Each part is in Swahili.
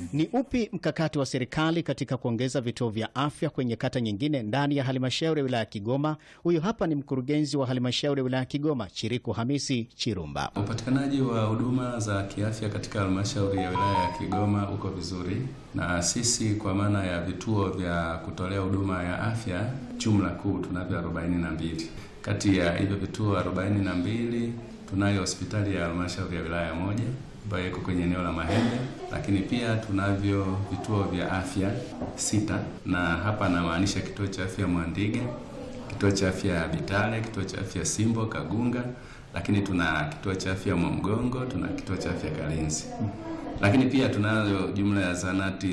Ni upi mkakati wa serikali katika kuongeza vituo vya afya kwenye kata nyingine ndani ya halmashauri ya wilaya ya Kigoma? Huyu hapa ni mkurugenzi wa halmashauri ya wilaya ya Kigoma, Chiriku Hamisi Chirumba. Upatikanaji wa huduma za kiafya katika halmashauri ya wilaya ya Kigoma uko vizuri, na sisi kwa maana ya vituo vya kutolea huduma ya afya jumla kuu tunavyo 42. Kati ya hivyo vituo 42 tunayo hospitali ya halmashauri ya wilaya moja ambayo iko kwenye eneo la Mahembe, lakini pia tunavyo vituo vya afya sita, na hapa namaanisha kituo cha afya Mwandige, kituo cha afya Bitale, kituo cha afya Simbo Kagunga, lakini tuna kituo cha afya Mwamgongo, tuna kituo cha afya Kalinzi, lakini pia tunayo jumla ya zanati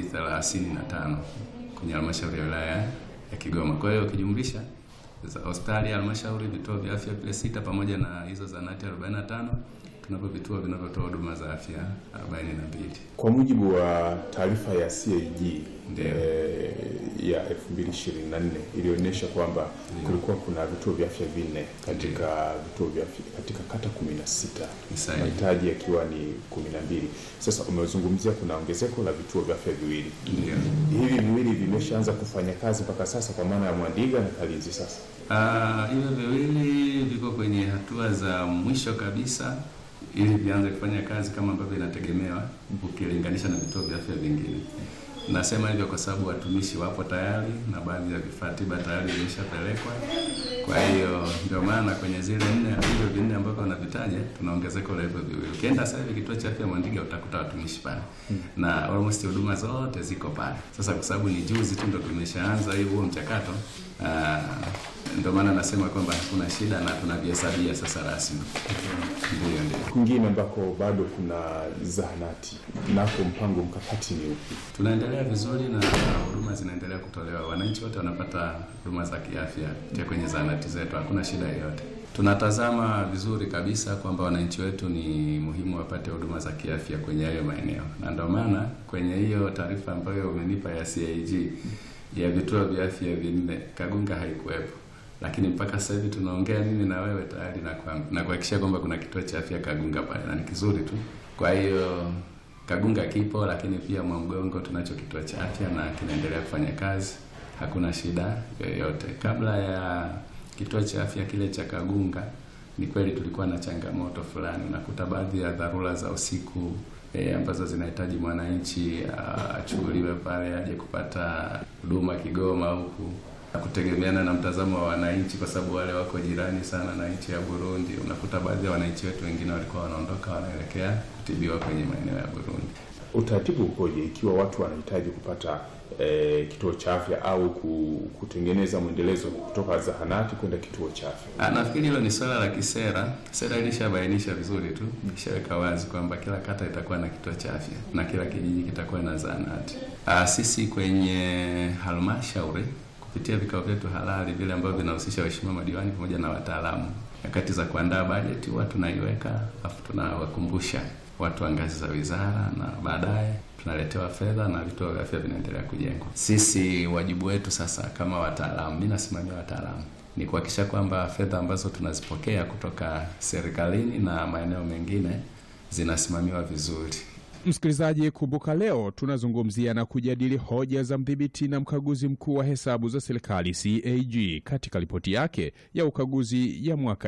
35 kwenye halmashauri ya wilaya ya Kigoma. Kwa hiyo ukijumlisha hospitali ya halmashauri, vituo vya afya vile sita, pamoja na hizo zanati 45 tunavyo vituo vinavyotoa huduma za afya 42. Kwa mujibu wa taarifa ya CAG Ndio. eh, ya 2024 ilionyesha kwamba kulikuwa kuna vituo vya afya vinne katika vituo vya afya katika kata 16 Ni sahihi. mahitaji yakiwa ni 12. Sasa umezungumzia kuna ongezeko la vituo vya afya viwili, Ndio. hivi viwili vimeshaanza kufanya kazi mpaka sasa, kwa maana ya Mwandiga na Kalinzi sasa Ah, hivyo viwili viko kwenye hatua za mwisho kabisa ili vianze kufanya kazi kama ambavyo inategemewa ukilinganisha na vituo vya afya vingine. Nasema hivyo kwa sababu watumishi wapo tayari na baadhi ya vifaa tiba tayari vimeshapelekwa. Kwa hiyo ndio maana kwenye zile nne hivyo vinne ambavyo wanavitaja tuna ongezeko la hivyo viwili. Ukienda sasa hivi kituo cha afya Mwandiga utakuta watumishi pale na almost huduma zote ziko pale. Sasa kwa sababu ni juzi tu ndo tumeshaanza hiyo huo mchakato ah, ndio maana nasema kwamba hakuna shida na tunavihesabia sasa rasmi. Ndio, ndio. kwingine ambako bado kuna zahanati, nako mpango mkakati ni upi? Tunaendelea vizuri na huduma zinaendelea kutolewa. Wananchi wote wanapata huduma za kiafya kupitia kwenye zahanati zetu, hakuna shida yoyote. Tunatazama vizuri kabisa kwamba wananchi wetu ni muhimu wapate huduma za kiafya kwenye hayo maeneo, na ndio maana kwenye hiyo taarifa ambayo umenipa ya CAG ya vituo vya afya vinne, Kagunga haikuwepo, lakini mpaka sasa hivi tunaongea mimi na wewe tayari na kwa- na kuhakikisha kwamba kuna kituo cha afya Kagunga pale na ni kizuri tu. Kwa hiyo Kagunga kipo, lakini pia Mwamgongo tunacho kituo cha afya na kinaendelea kufanya kazi, hakuna shida yoyote. Kabla ya kituo cha afya kile cha Kagunga, ni kweli tulikuwa na changamoto fulani, unakuta baadhi ya dharura za usiku e, ambazo zinahitaji mwananchi ah, achukuliwe pale aje kupata huduma Kigoma huku kutegemeana na mtazamo wa wananchi, kwa sababu wale wako jirani sana na nchi ya Burundi. Unakuta baadhi ya wananchi wetu wengine walikuwa wanaondoka wanaelekea kutibiwa kwenye maeneo ya Burundi. Utaratibu ukoje ikiwa watu wanahitaji kupata eh, kituo cha afya au ku- kutengeneza mwendelezo kutoka zahanati kwenda kituo cha afya? Ah, Nafikiri hilo ni swala la kisera. Sera ilishabainisha vizuri tu, ishaweka wazi kwamba kila kata itakuwa na kituo cha afya na kila kijiji kitakuwa na zahanati. Ah, Sisi kwenye halmashauri kupitia vikao vyetu halali vile ambavyo vinahusisha waheshimiwa madiwani pamoja na wataalamu, nyakati za kuandaa bajeti huwa tunaiweka, alafu tunawakumbusha watu wa ngazi za wizara, na baadaye tunaletewa fedha na vituo vya afya vinaendelea kujengwa. Sisi wajibu wetu sasa kama wataalamu, mimi nasimamia wataalamu ni kuhakikisha kwamba fedha ambazo tunazipokea kutoka serikalini na maeneo mengine zinasimamiwa vizuri. Msikilizaji, kumbuka leo tunazungumzia na kujadili hoja za mdhibiti na mkaguzi mkuu wa hesabu za serikali CAG katika ripoti yake ya ukaguzi ya mwaka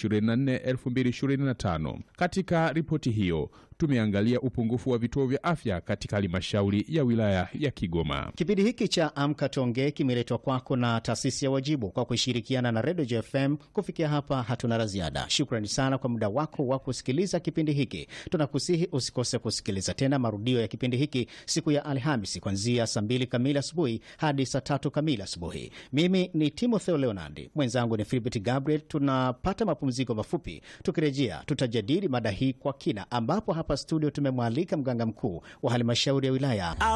2024-2025. Katika ripoti hiyo tumeangalia upungufu wa vituo vya afya katika halmashauri ya wilaya ya Kigoma. Kipindi hiki cha Amka Tuongee kimeletwa kwako na taasisi ya Wajibu kwa kushirikiana na Redio JFM. Kufikia hapa, hatuna la ziada. Shukrani sana kwa muda wako wa kusikiliza kipindi hiki. Tunakusihi usikose kusikiliza tena marudio ya kipindi hiki siku ya Alhamisi kuanzia saa mbili kamili asubuhi hadi saa tatu kamili asubuhi. Mimi ni Timotheo Leonardi, mwenzangu ni Filibert Gabriel. Tunapata mapumziko mafupi, tukirejea tutajadili mada hii kwa kina, ambapo hapa studio tumemwalika mganga mkuu wa halmashauri ya wilaya